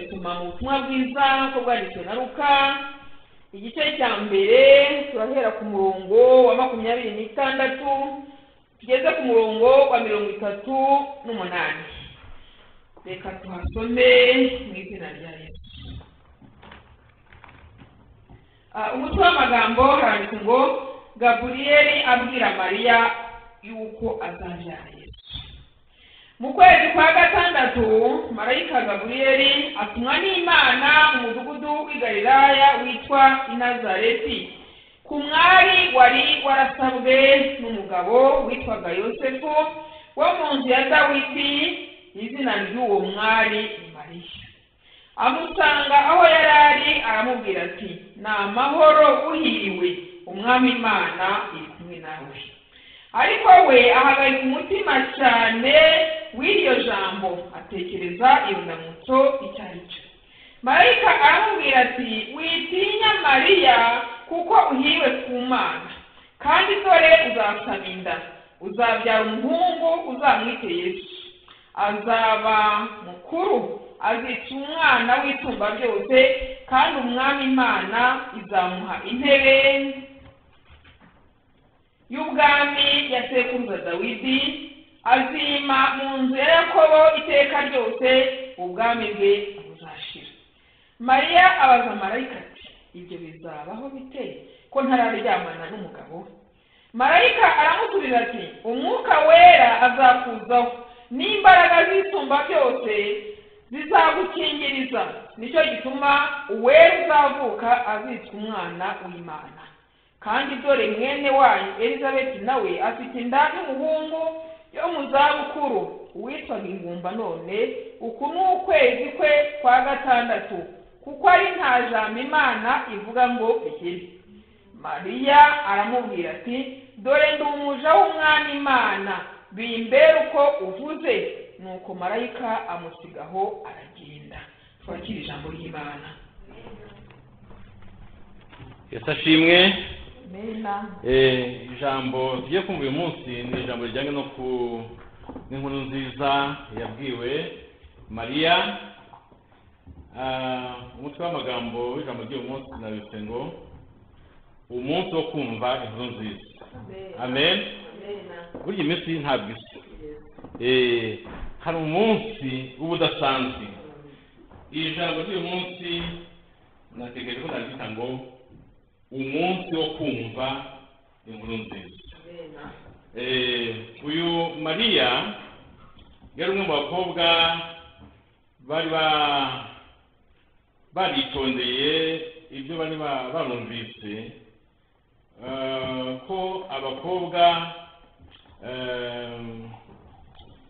kumara ubutumwa bwiza ko bwanditswe na ruka igice cya mbere turahera ku murongo wa makumyabiri n'itandatu tugeze ku murongo wa mirongo itatu n'umunani reka tuhasome mu izina rya yesu Ah, umutwe w'amagambo haranditse ngo gaburiyeli abwira mariya yuko azabyara yesu mu kwezi kwa gatandatu marayika gaburiyeli atumwa n'imana mu mudugudu w'i galilaya witwa inazareti ku mwari wari warasabwe n'umugabo witwaga yosefu wo mu nzu ya dawidi izina ry'uwo mwari ni mariya amusanga aho yari ari aramubwira ati ni amahoro uhiriwe umwami imana iri kumwe nawe ariko we ahagarika umutima cyane w'iryo jambo atekereza irunamutso icyo ari cyo marayika aramubwira ati witinya mariya kuko uhiriwe ku mana kandi dore uzasaba inda uzabyara umuhungu uzamwite yesu azaba mukuru azica umwana w'itumba byose kandi umwami imana izamuha intebe y'ubwami ya sekuruza dawidi azima mu nzu ya yakobo iteka ryose ubwami bwe buzashira mariya abaza marayika ati ibyo bizabaho bite ko ntararyamana n'umugabo marayika aramusubiza ati umwuka wera azakuzaho n'imbaraga z'isumba byose zizagukingiriza nicyo gituma uwera uzavuka azitwa umwana w'imana kandi dore mwene wayo elizabeti nawe afite inda y'umuhungu yo mu zabukuru uwitwaga ingumba none uku ni ukwezi kwe kwa gatandatu kuko ari nta jambo imana ivuga ngo bigire mariya aramubwira ati dore ndi umuja w'umwami imana bimbere uko uvuze nuko marayika amusigaho aragenda twakira ijambo ry'imana yesu ashimwe mena Eh, ijambo tugiye kumva uyu munsi ni ijambo rijyanye no ku n'inkuru nziza yabwiwe mariya Ah, umutwe w'amagambo w'ijambo ry'uyu munsi nabitse ngo umunsi wo kumva inkuru nziza amen mena burya iminsi ntabwo isa Eh, hari umunsi w'ubudasanzwe iri jambo ry'uyu munsi nategereje ko naryita ngo umunsi wo kumva inkuru nziza mena Eh, uyu mariya yari umwe mu bakobwa bari ba baritondeye ibyo bari ba- barumvise eh, ko abakobwa eh,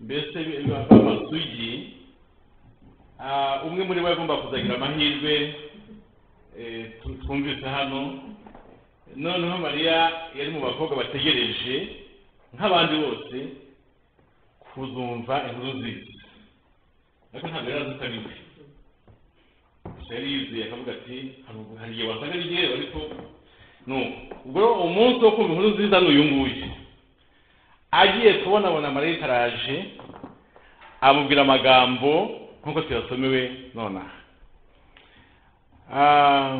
mbese ba- b'amasugi ah, umwe muri bo yagomba kuzagira amahirwe eh, tu- twumvise hano noneho mariya yari mu bakobwa bategereje nk'abandi bose kuzumva inkuru nziza ariko ntabwo yari azi ko ari we gusa yari yizeye akavuga ati "Hari ubwo- hari igihe wasaga ari ryewe ariko ni ubu." ubwo rero umunsi wo kumva inkuru nziza ni uyu nguyu agiye kubonabona marayika araje amubwira amagambo nk'uko tuyasomewe nonaha Ah,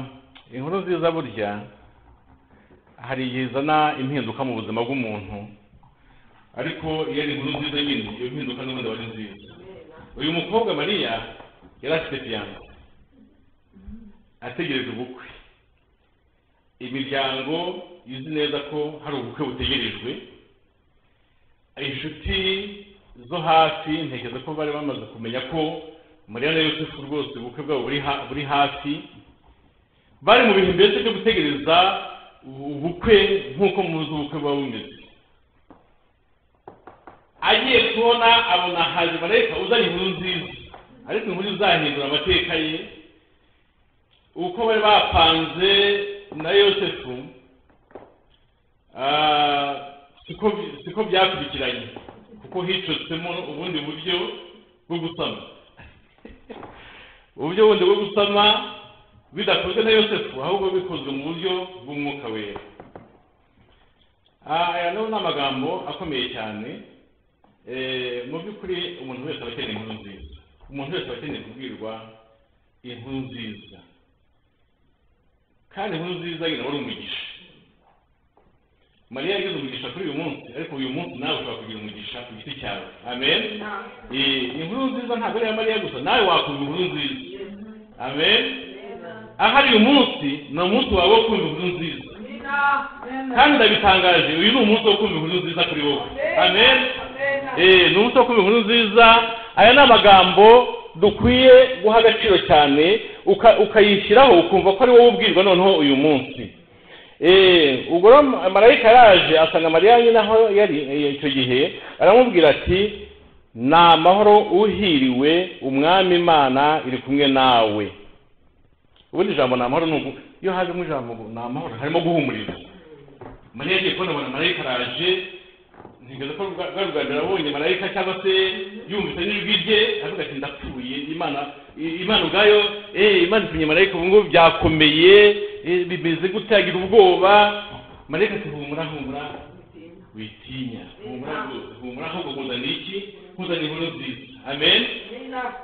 inkuru nziza burya hari igihe izana impinduka mu buzima bw'umuntu ariko iyo ari inkuru nziza nyine iyo mpinduka n'ubundi aba ari nziza uyu mukobwa mariya yari afite fiyanse ategereje ubukwe imiryango izi neza ko hari ubukwe butegerejwe inshuti zo hafi ntekereza ko bari bamaze kumenya ko mariya na yosefu rwose ubukwe bwabo buri ha- buri hafi bari mu bihe mbese byo gutegereza ubukwe nk'uko muzi ubukwe buba bumeze agiye kubona abona haje marayika uzanye inkuru nziza ariko inkuru izahindura amateka ye uko bari bapanze na yosefu ah, siko siko byakurikiranye kuko hicotsemo ubundi buryo bwo gusama uburyo bundi bwo gusama bidakozwe na yosefu ahubwo bikozwe mu buryo bw'umwuka wera Ah, aya nayo ni amagambo akomeye cyane Eh, mu by'ukuri umuntu wese aba akeneye inkuru nziza umuntu wese aba akeneye kubwirwa inkuru nziza kandi inkuru nziza nyina wari umugisha mariya yagize umugisha kuri uyu munsi ariko uyu munsi nawe ushobora kugira umugisha ku giti cyawe amen Eh, inkuru nziza ntabwo ari iya mariya gusa nawe wakumva inkuru nziza amen ahari uyu munsi ni umunsi wawe wo kumva inkuru nziza kandi ndabitangaje uyu ni umunsi wo kumva inkuru nziza kuri wowe amen Eh, ni umunsi wo kumva inkuru nziza aya ni amagambo dukwiye guha agaciro cyane uka- ukayishyiraho ukumva ko ari wowe ubwirwa noneho uyu munsi Eh, ubwo rero marayika yaraje asanga mariya nyine aho yari eh, icyo gihe aramubwira ati ni amahoro uhiriwe umwami imana iri kumwe nawe ubundi ijambo ni amahoro ni uku- iyo hajemo ijambo ngo ni amahoro harimo guhumuriza mariya yagiye kubona abona marayika araje ntigeze ko bwa bwa bwa mbere abonye marayika cyangwa se yumvise n'ijwi rye aravuga ati ndapfuye imana i- imana ubwayo eh, imana itumye marayika ubu ngubu byakomeye eh, bimeze gute agira ubwoba marayika ati humura humura witinya humura rwose humura ahubwo nkuzaniye iki nkuzaniye inkuru nziza amen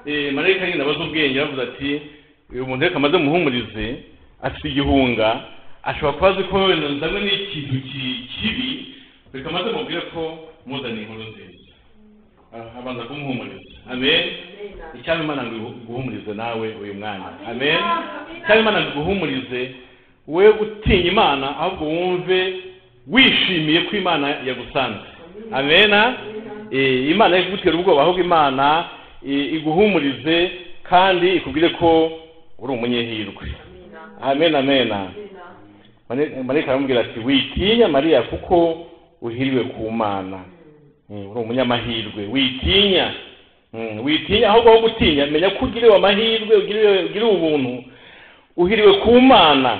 Eh, marayika nyine abaza ubwenge aravuze ati uyu muntu reka amaze muhumurize afite igihunga ashobora kuba azi ko wenda ndamwe n'ikintu ki- kibi reka amaze mubwire ko muzaniye inkuru nziza Ah, abanza kumuhumuriza amen icyaba imana ngo igu- iguhumurize nawe uyu mwanya amen icyaba imana ngo iguhumurize we utinya imana ahubwo wumve wishimiye ko imana yagusanze amena Eh, imana yo kugutera ubwoba ahubwo imana eh, iguhumurize kandi ikubwire ko uri umunyehirwe amen amena Mare- marayika aramubwira ati witinya mariya kuko uhiriwe ku mana Mm, uri umunyamahirwe witinya Mm, witinya ahubwo aho gutinya menya ko ugiriwe amahirwe ugiriwe ugiriwe ubuntu uhiriwe ku mana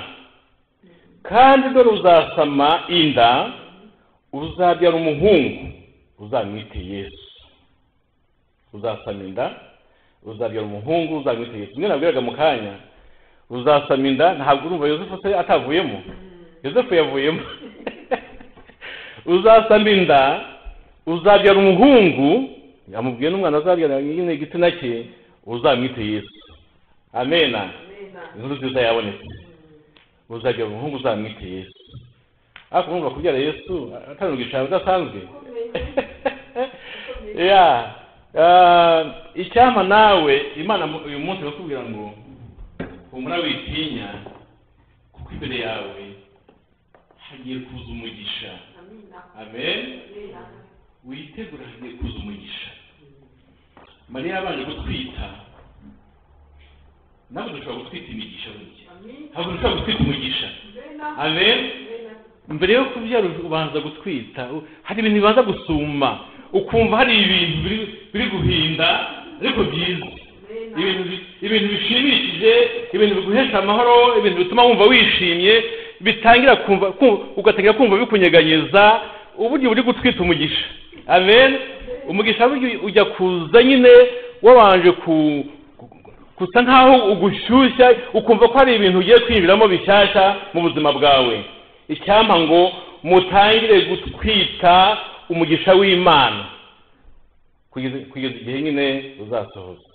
kandi dore uzasama inda uzabyara umuhungu uzamwite yesu uzasama inda uzabyara umuhungu uzamwite yesu niyo nabwiraga mu kanya uzasama inda ntabwo urumva yosefu se atavuyemo yosefu yavuyemo uzasama inda uzabyara umuhungu yamubwiye n'umwana azabyara nyine igitsina cye uzamwite yesu amena inkuru nziza yabonetse uzabyara umuhungu uzamwite yesu ariko urumva kubyara yesu atari ubwicara udasanzwe ya ah, icyampa nawe imana mu- uyu munsi irakubwira ngo humura witinya kuko imbere yawe hagiye kuza umugisha amen witegura hagiye kuza umugisha mariya yabanje gutwita nawe dushobora gutwita imigisha burya ntabwo dushobora gutwita umugisha amen mbere yo kubyara ubanza gutwita u- hari ibintu bibanza gusuma ukumva hari ibintu biri- biri guhinda ariko byiza ibintu bi- ibintu bishimishije ibintu biguhesha amahoro ibintu bituma wumva wishimye bitangira kumva ku- ugatangira kumva bikunyeganyeza uburyo buri gutwita umugisha amen umugisha burya ujya kuza nyine wabanje ku gusa nkaho ugushyushya ukumva ko hari ibintu ugiye kwinjiramo bishyashya mu buzima bwawe icyampa ngo mutangire gutwita umugisha w'imana kugeza kugeza igihe nyine uzasohoza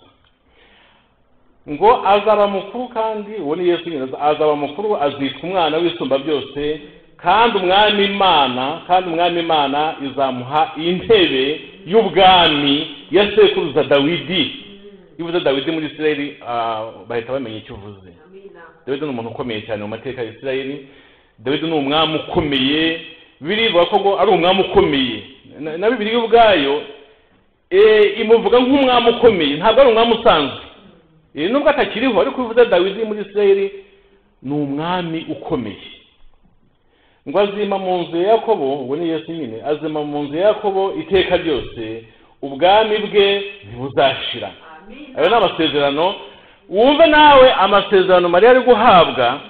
ngo azaba mukuru kandi uwo ni yesu nyine azaba mukuru azitwa umwana w'isumba byose kandi umwami imana kandi umwami imana izamuha intebe y'ubwami ya sekuruza dawidi ibuze dawidi muri isirayeli ah, bahita bamenya icyo uvuze dawidi ni umuntu ukomeye cyane mu mateka ya isirayeli dawidi ni umwami ukomeye birivuga ko ngo ari umwami ukomeye Na- na bibiri ubwayo eh, imuvuga nk'umwami ukomeye ntabwo ari umwami usanzwe Eh, nubwo atakiriho ariko iyo uvuze dawidi muri isirayeli ni umwami ukomeye ngo azima mu nzu ya yakobo ubwo ni yesu nyine azima mu nzu ya yakobo iteka ryose ubwami bwe ntibuzashira ayo ni amasezerano wumve nawe amasezerano mariya ari guhabwa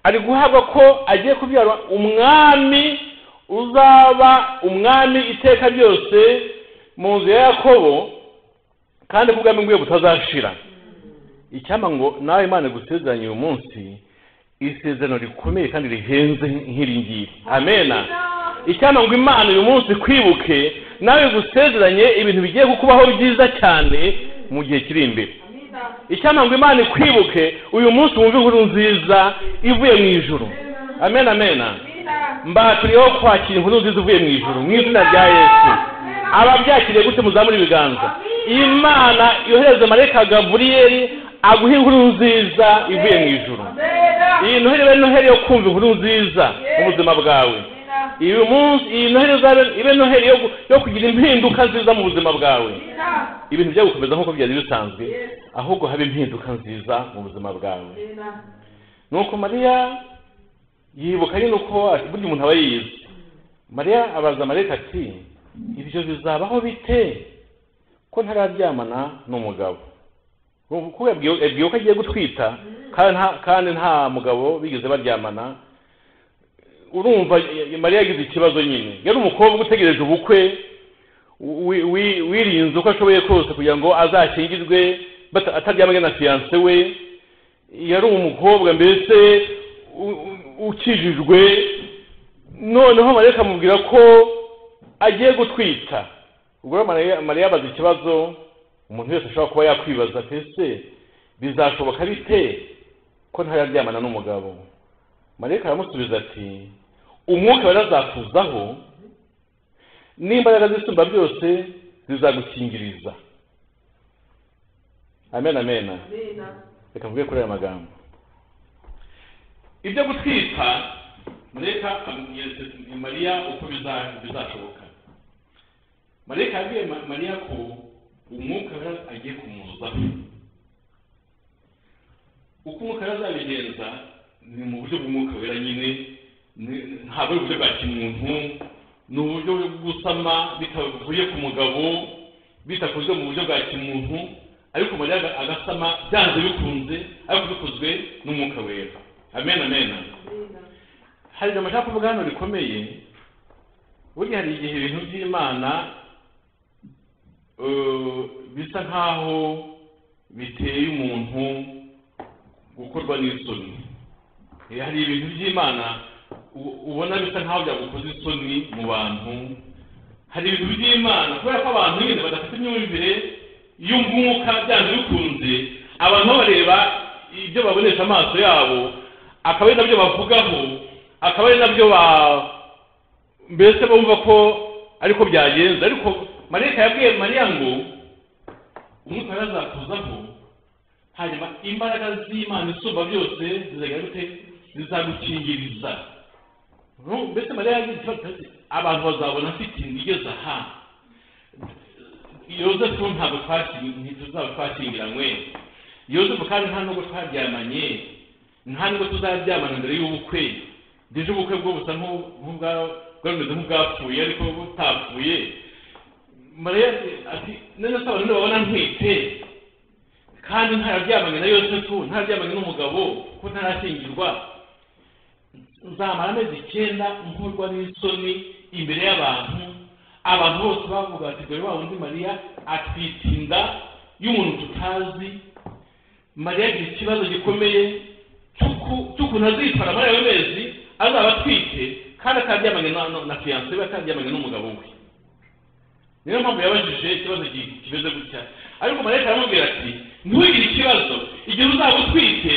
ari guhabwa ko agiye kubyara umwami uzaba umwami iteka ryose mu nzu ya yakobo kandi ko ubwami bwiwe butazashira icyampa ngo nawe imana igusezeranye uyu munsi isezerano rikomeye kandi rihenze nk'iri ngiri amena icyampa ngo imana uyu munsi kwibuke nawe igusezeranye ibintu bigiye kukubaho byiza cyane mu gihe kiri imbere icyampa ngo imana ikwibuke uyu munsi wumve inkuru nziza ivuye mu ijuru amen amen mbaturiyeho kwakira inkuru nziza ivuye mu ijuru mu izina rya yesu ababyakiriye gute muzamura ibiganza imana yohereze marayika gaburiyeri aguha inkuru nziza ivuye mu ijuru iyi noheri ibe noheri yo kumva inkuru nziza mu buzima bwawe uyu munsi iyi noheri izabe ibe noheri yo gu- yo kugira impinduka nziza mu buzima bwawe ibintu bijya gukomeza nk'uko byari bisanzwe ahubwo haba impinduka nziza mu buzima bwawe nuko mariya yibuka nyine uko burya umuntu aba yize mariya abaza marayika ati ibyo bizabaho bite ko ntararyamana n'umugabo Ubu kuko yabwiwe yabwiwe ko agiye gutwita kandi nta- kandi nta mugabo bigeze baryamana urumva y- y- mariya yagize ikibazo nyine yari umukobwa utegereje ubukwe wi- wi- wirinze uko ashoboye kose kugira ngo azakingirwe bata- ataryamanye na fiyanse we yari umukobwa mbese u- u- ukijijwe noneho marayika amubwira ko agiye gutwita ubwo rero Mariya- mariya abaza ikibazo umuntu wese ashobora kuba yakwibaza ati ese bizashoboka bite ko ntararyamana n'umugabo marayika aramusubiza ati umwuka wera azakuzaho n'imbaraga z'isumba byose zizagukingiriza amen amen reka mvuge kuri aya magambo ibyo gutwita marayika abwira se- mariya uko biza- bizashoboka marayika yabwiye Ma- mariya ko umwuka wera agiye kumuzaho uko umwuka wera azabigenza ni mu buryo bw'umwuka wera nyine ni- ntabwo ari uburyo bwa kimuntu ni uburyo bwo gusama bitavuye ku mugabo bitakozwe mu buryo bwa kimuntu ariko mariya aga- agasama byanze bikunze ariko bikozwe n'umwuka wera amen amen hari amacakubwa hano rikomeye burya hari igihe ibintu by'imana eh, bisa nk'aho biteye umuntu gukorwa n'isoni Eh, hari ibintu by'imana u- ubona bisa nk'aho byagukoze isoni mu bantu hari ibintu by'imana kubera ko abantu nyine badafite imyumvire y'umwuka byanze bikunze abantu babareba ibyo babonesha amaso yabo akaba ari nabyo bavugaho akaba ari nabyo ba- mbese bumva ko ariko byagenze ariko marayika yabwiye mariya ngo umwuka yarazakuzaho hanyuma imbaraga z'imana isumba byose zizagira gute zizagukingiriza Nu- mbese mariya yagize ikibazo ati, abantu bazabona afite inda igeze aha yozefu ntabwo twaki- ntituzaba twakingiranywe yozefu kandi nta nubwo twaryamanye nta nubwo tuzaryamana mbere y'ubukwe ngeje ubukwe bwo busa nk'u- nk'ubwa- bwameze nk'ubwapfuye ariko butapfuye mariya ati none se abantu babona ntwite kandi ntararyamanye na yosefu ntararyamanye n'umugabo ko ntarashyingirwa nzamara amezi icyenda nkorwa n'isoni imbere y'abantu abantu bose bavuga ati dore wa wundi mariya atwite inda y'umuntu tutazi mariya agira ikibazo gikomeye cy'uku- cy'ukuntu azitwara muri ayo mezi azaba atwite kandi ataryamanye na- na- na fiyanse we ataryamanye n'umugabo we niyo mpamvu yabajije ikibazo gi- kimeze gutya ariko marayika aramubwira ati ntuhigire ikibazo igihe uzaba utwite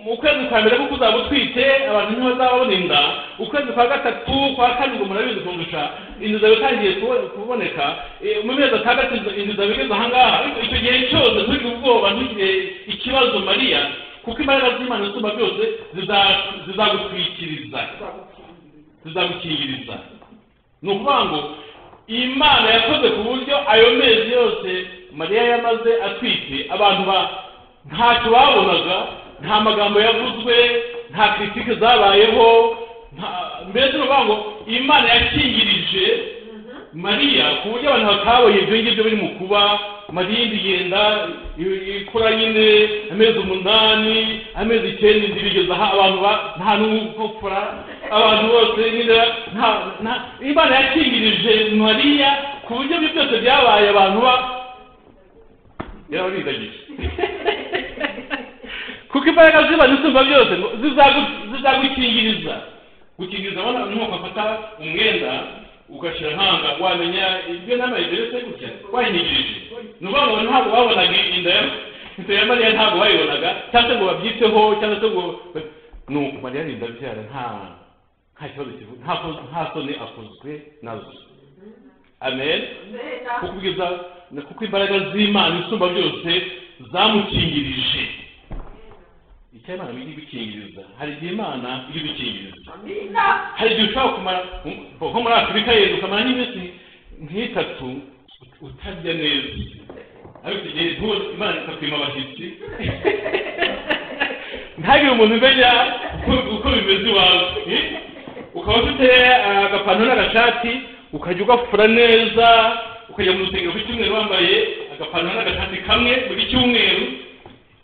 mu kwezi kwa mbere kuko uzaba utwite abantu ntibazaba babona inda ukwezi kwa gatatu kwa kane ngo murabizi kundusha inzu zawe itangiye kubo- kuboneka Eh, mu mezi atandatu inzu- inzu zawe igeze ahangaha ariko icyo gihe cyose ntugire ubwoba ntugire ikibazo mariya kuko imbaraga z'imana isumba byose ziza- zizagutwikiriza zizagukingiriza ni ukuvuga ngo imana yakoze ku buryo ayo mezi yose mariya yamaze atwite abantu ba ntacyo babonaga nta magambo yavuzwe nta kiritike zabayeho nta- mbese ni ukuvuga ngo imana yakingirije mariya ku buryo abantu bataboye ibyo ngibyo biri mu kuba mariya indi yenda i- ikura nyine amezi umunani amezi icyenda inda ibigeza aha abantu ba- nta n'ugupfura abantu bose nyine nta- nta- imana yakingirije mariya ku buryo ibyo byose byabaye abantu ba yarabirindagije kuko imbaraga z'imana isumba byose ngo zizagu- zizagukingiriza gukingiriza abana ni nko gufata umwenda ugashyira nkanga wamenya ibyo nama igeretse gutya wanyigirije ni ukuvuga ngo ntabwo wabonaga inda yawe ifoto ya mariya ntabwo bayibonaga cyangwa se ngo babyiteho cyangwa se ngo nuko mariya arinda abyara nta nta kibazo kivu nta ko- nta soni akozwe nazo amen kuko ubwiza kuko imbaraga z'imana isumba byose zamukingirije icyo imana ijya ibikingiriza hari igihe imana ijya ibikingiriza hari igihe ushobora kumara nko muri afurika yenda ukamara nk'iminsi nk'itatu ut- utarya neza ariko igihe ntuwo imana ikakwima abashyitsi ntagire umuntu umenya uko- uko bimeze iwawe eh? ukaba ufite eh, agapantaro n'agashati ukajya ugafura neza ukajya mu rusengero ku cyumweru wambaye agapantaro n'agashati kamwe buri cyumweru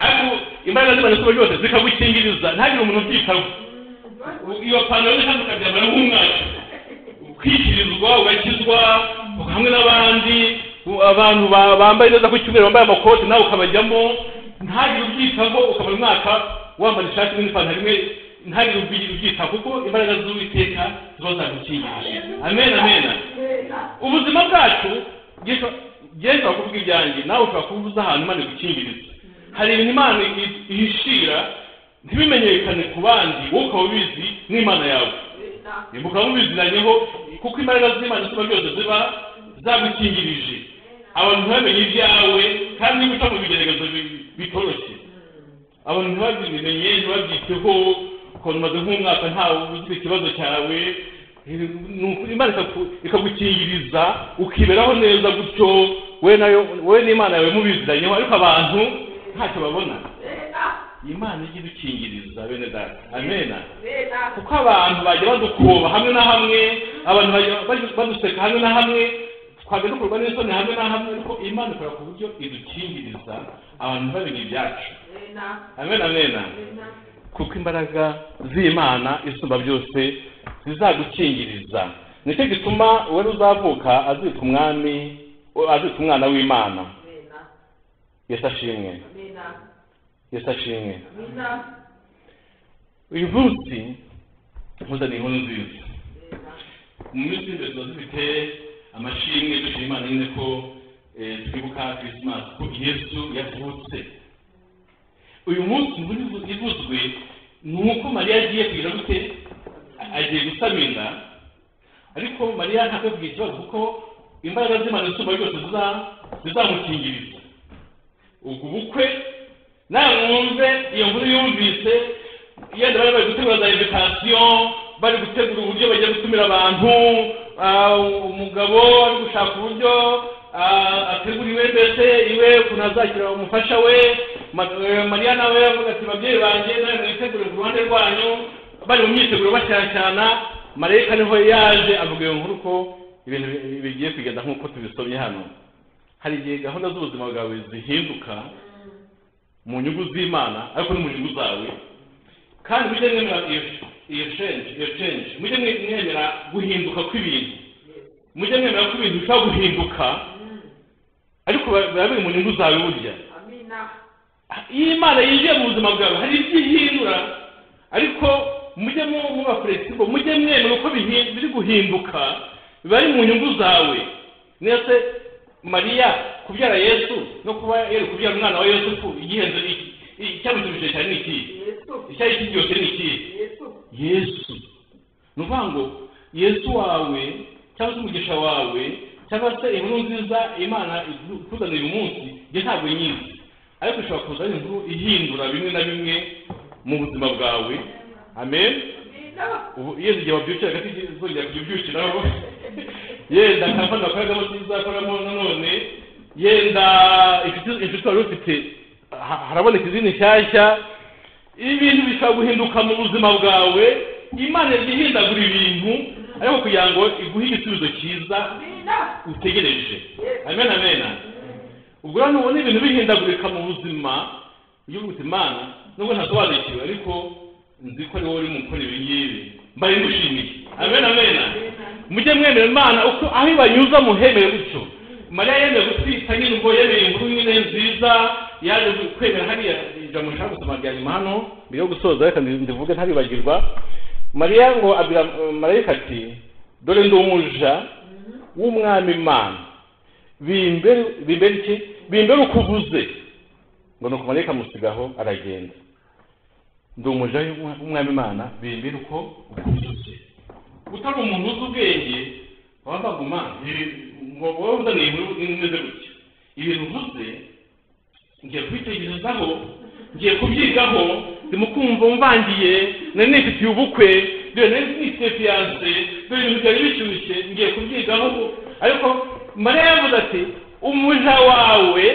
ariko imbaraga z'imana zuba ryose zikagukingiriza ntagire umuntu ubyitaho iyo pantaro y'ishati ukabyambara nk'umwaka ukikirizwa ugakizwa hamwe n'abandi u- abantu ba- bambaye neza ku cyumweru bambaye amakoti nawe ukabajyamo ntagire ubyitaho ukabara umwaka wambara ishati imwe n'ipantaro imwe ntagire ubyi- ubyitaho kuko imbaraga z'uwiteka ziba zagukingirije amen amen ubuzima bwacu Yesu- Yesu akubwira ibyanjye nawe ushobora kubuza ahantu imana igukingiriza hari ibintu imana i- ihishira ntibimenyekane ku bandi wowe ukaba ubizi n'imana yawe mukaba mubiziranyeho kuko imbaraga z'imana ziba byose ziba zagukingirije abantu ntibamenye ibyawe kandi niba uca mu bigeragezo bi- bitoroshye abantu ntibabimenye ntibabyiteho ukuntu umaze nk'umwaka ntawe ugira ikibazo cyawe Eh, ni ukuri imana ikaku- ikagukingiriza ukiberaho neza gutyo we nayo we n'imana yawe mubiziranyeho ariko abantu ntacyo babona iyi imana ijya idukingiriza bene data amena kuko abantu bajya badukoba hamwe na hamwe abantu bajya bajya baduseka hamwe na hamwe twajya dukorwa n'isoni hamwe na hamwe ariko imana ikora ku buryo idukingiriza abantu ntibamenye ibyacu amena amena kuko imbaraga z'imana isumba byose zizagukingiriza nicyo gituma uwari uzavuka azitwa umwami azitwa umwana w'imana yesu ashimwe yesu ashimwe uyu munsi nkuzaniye inkuru nziza mu minsi y'imbere tuba dufite amashimwe dushima imana nyine ko eh, twibuka kirisimasi ko yesu yavutse uyu munsi inkuru ivu- ivuzwe ni uko mariya agiye kugira gute A- agiye gusama inda ariko mariya ntabwo yavugiye ikibazo kuko imbaraga z'imana isumba byose ziza- zizamukingiriza ubwo bukwe nawe mwumve iyo nkuru yumvise yenda bari bari gutegura za invitasiyo bari gutegura uburyo bagiye gutumira abantu ah, umugabo ari gushaka uburyo ah, ategura iwe mbese iwe ukuntu azakira umufasha we Ma- eh, mariya nawe avuga ati babyeyi banjye nawe mwitegure ku ruhande rwanyu bari mu myiteguro bashyashyana marayika niho yaje avuga iyo nkuru ko ibintu bi- bigiye kugenda nk'uko tubisomye hano hari igihe gahunda z'ubuzima bwawe zihinduka mu nyungu z'imana ariko no mu nyungu zawe kandi mujye mwemera iyo iyo change iyo change mujye mwe- mwemera guhinduka kw'ibintu mujye mwemera ko ibintu bishobora guhinduka ariko biba biba biri mu nyungu zawe burya iyo imana yinjiye mu buzima bwawe hari ibyo ihindura ariko mujye mu- muba flexible mujye mwemera uko bihi- biri guhinduka biba ari mu nyungu zawe ndetse mariya kubyara yesu no kuba yari kubyara umwana wa yesu ku igihenzo iki- iki- icyamutumije cyane ni ikihe icyari kiryoshye ni ikihe yesu ni ukuvuga ngo yesu wawe cyangwa se umugisha wawe cyangwa se inkuru nziza imana ikuzaniye uyu munsi njye ntabwo nyizi ariko ishobora kuzana inkuru ihindura bimwe na bimwe mu buzima bwawe amen ubu yenda igihe wabyukira gati zongera kujya ubyukiraho yenda kampani wakoreramo nziza koramo nanone yenda inshuti inshuti wari ufite ha- haraboneka izindi nshyashya ibintu bishobora guhinduka mu buzima bwawe imana yagiye ihindagura ibintu ariko kugira ngo iguhe igisubizo cyiza utegereje amen amen ubwo rero nubona ibintu bihindagurika mu buzima ujye uvuga uti mana nubwo ntasobanukiwe ariko nzi ko ari wowe uri mu gukora ibi ngibi mbaye ngushimiye amen amen mujye mwemera imana uko aho ibanyuza muhemere gutyo mariya yemeye gutwita nyine ubwo yemeye inkuru nyine nziza yaje kwemera hariya ijambo nshaka gusoma rya nyuma hano mbere yo gusoza reka ndi- ndivuge ntaribagirwa mariya ngo abwira eh, marayika ati dore ndi umuja w'umwami imana bimbere bimbere iki bimbere uko uvuze ngo ni ukumarayika amusigaho aragenda ndi umuja w'umwami imana bimbira uko uko byose utari umuntu uzi ubwenge wabaga umanzi ngo wowe uzaniye inkuru imeze gutya ibintu uvuze ngiye kubitekerezaho ngiye kubyigaho ndimo kumva mvangiye nari nifitiye ubukwe dore nari nifitiye fiyanse dore ibintu byari bishyushye ngiye kubyigaho ariko mariya yavuze ati umuja wawe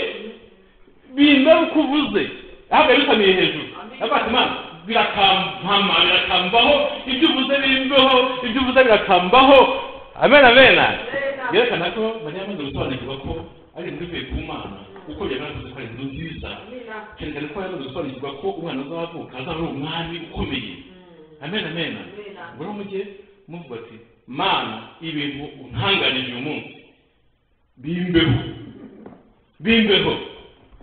bimba uko uvuze ahubwo yabisamiye hejuru avuga imana birakampama birakambaho ibyo uvuze bimbeho ibyo uvuze birakambaho amena amena yerekana ko mariya amaze gusobanukirwa ko ari inkuru ivuye ku mana kuko yagaragaza ko ari inkuru nziza cyane cyane ko yamaze gusobanukirwa ko umwana uzavuka azaba ari umwami ukomeye amena amena ubwo rero mujye muvuga ati mana ibintu untangarije uyu munsi bimbeho bimbeho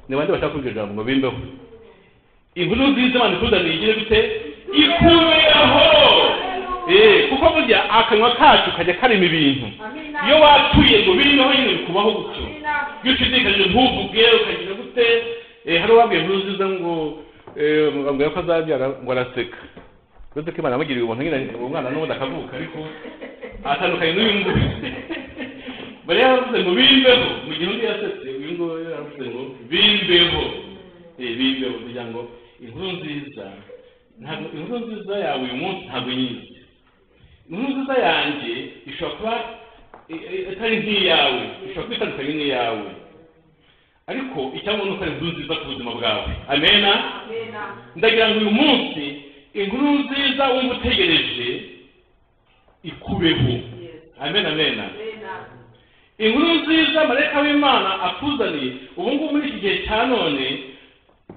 ni bande bashaka kugira ijambo ngo bimbeho inkuru nziza abantu ikuzaniye igire gute ikubeho eh kuko burya akanwa kacu kajya karema ibintu iyo watuye ngo biriho nyine bikubaho gutyo iyo ushidikanyije ntuvuge ukagira gute eh hari uwabwiye inkuru nziza ngo eh mugambwe ko azabyara ngo araseka uretse ko imana yamugiriye ubuntu nyine uwo mwana n'ubundi akavuka ariko atandukanye n'uyu nguyu bari yaravuze ngo bimbeho mu gihe undi yasetse uyu nguyu yaravuze ngo bimbeho bimbeho kugira ngo inkuru nziza ntabwo inkuru nziza yawe uyu munsi ntabwo nyizi inkuru nziza yanjye ishobora kuba itari nk'iyawe ishobora kuba itandukanye n'iyawe ariko icyangwa ni uko ari inkuru nziza ku buzima bwawe amena ndagira ngo uyu munsi inkuru nziza wumva utegereje ikubeho amena amena inkuru nziza marayika w'imana akuzaniye ubu ngubu muri iki gihe cya none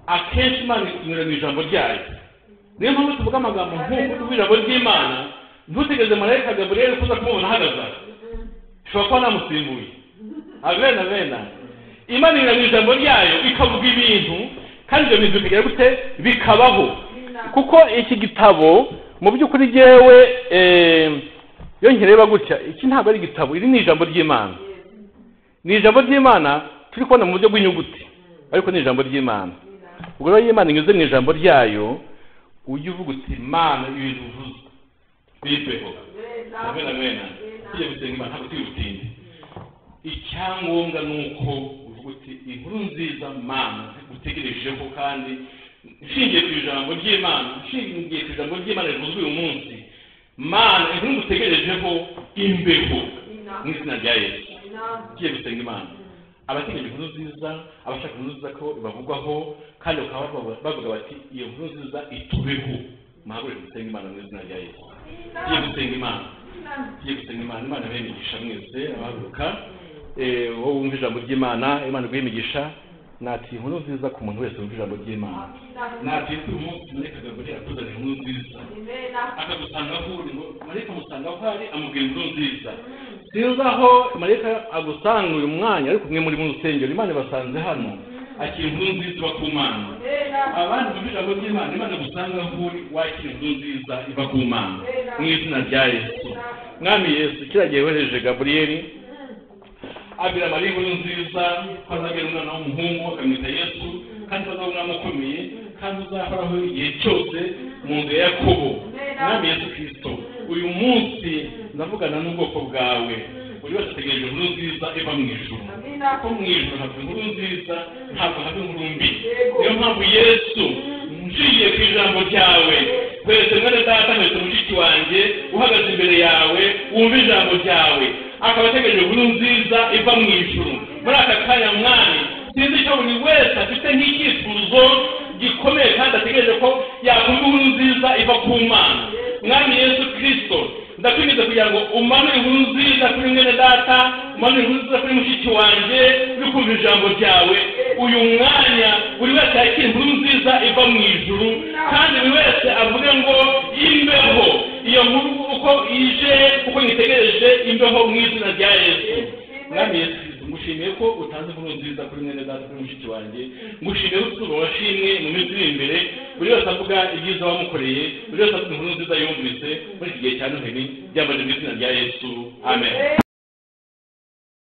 akenshi imana inyura mu ijambo ryayo niyo mpamvu tuvuga amagambo nk'uko tuvuga ijambo ry'imana ntutegereze marayika gaburiyeli kuza kumubona ahagaze aha ushobora kuba namusimbuye abena abena imana inyura mu ijambo ryayo ikavuga ibintu kandi ibyo bintu bikagira gute bikabaho kuko iki gitabo mu by'ukuri ngewe iyo nkireba gutya iki ntabwo ari igitabo iri ni ijambo ry'imana ni ijambo ry'imana turi kubona mu buryo bw'inyuguti ariko ni ijambo ry'imana ubwo rero iyo imana inyuze mu ijambo ryayo ujya uvuga uti imana ibintu uvuze bibeho amena amena tujya gusenga imana ntabwo tuyibutinde icyangombwa ni uko uvuga uti inkuru nziza mana utegerejeho kandi nshingiye ku ijambo ry'imana nshingiye ku ijambo ry'imana rivuzwe uyu munsi mana inkuru ngutegerejeho imbeho mu izina rya yesu tugiye gusenga imana abateganya inkuru nziza abashaka inkuru nziza ko bavugwaho kandi bakaba bavuga bati iyo nkuru nziza itubeho muhagurire gusenga imana mu izina rya yesu tugiye gusenga imana tugiye gusenga imana imana ibahe imigisha mwese abahaguruka wowe wumva ijambo ry'imana imana iguhe imigisha nati inkuru nziza ku muntu wese wumva ijambo ry'imana nati uyu munsi mareka gaburi atuzana inkuru nziza akagusanga aho uri ngo mareka amusanga aho ari amubwira inkuru nziza sinzi aho mareka agusanga uyu mwanya ariko umwe muri mu rusengero imana ibasanze hano akira inkuru nziza iba ku mana abandi bumva ijambo ry'imana imana igusanga aho uri wakira inkuru nziza iva ku mana mu izina rya yesu mwami yesu kiragiye wohereje gaburiyeli abira mariya inkuru nziza ko azagira umwana w'umuhungu akamwita yesu kandi azaba umwana ukomeye kandi uzahoraho igihe cyose mu nzu ya yakobo umwami yesu kirisito uyu munsi ndavugana n'ubwoko bwawe buri wese ategereje inkuru nziza iva mu ijoro ko mu ijoro haba inkuru nziza ntabwo haba inkuru mbi niyo mpamvu yesu nshingiye ku ijambo ryawe kwese mwene data mwese mushiki wanjye uhagaze imbere yawe wumva ijambo ryawe akaba ategereje inkuru nziza iva mu ijoro muri aka kanya mwami sinzi icyo buri wese afite nk'icyifuzo gikomeye kandi ategereje ko yakumva inkuru nziza iva ku mana mwami yesu kirisito ndakwinjiza kugira ngo umanure inkuru nziza kuri mwene data umanure inkuru nziza kuri mushiki wanjye uri kumva ijambo ryawe uyu mwanya buri wese yakira inkuru nziza iva mu ijuru kandi buri wese avuge ngo imbeho iyo nkuru uko ije uko nyitegereje imbeho mu izina rya yesu mwami yesu ngushimiye ko utanze inkuru nziza kuri mwene data kuri mushiki wanjye ngushimiye ko utuzwa washimwe mu minsi iri imbere buri wese avuga ibyiza wamukoreye buri wese avuga inkuru nziza yumvise muri iki gihe cya noheli byamaze mu izina rya yesu amen